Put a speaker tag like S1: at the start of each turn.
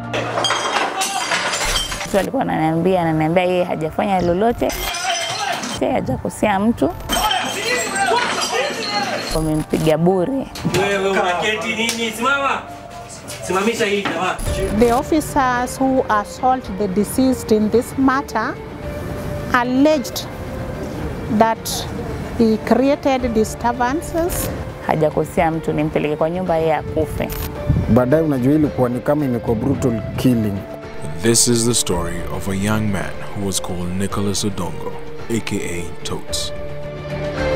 S1: Mtu alikuwa ananiambia ananiambia yeye hajafanya lolote, yeye hajakosea mtu, wamempiga bure.
S2: Wewe unaketi nini? Simama. Simamisha hii jamaa.
S3: The officers who assault the deceased in this matter alleged that he created disturbances
S1: Hajakosea mtu, nimpeleke kwa nyumba yeye akufe.
S4: Baadaye unajua ilikuwa ni kama imekuwa brutal killing.
S5: This is the story of a young man who was called Nicholas Odongo, aka Totes.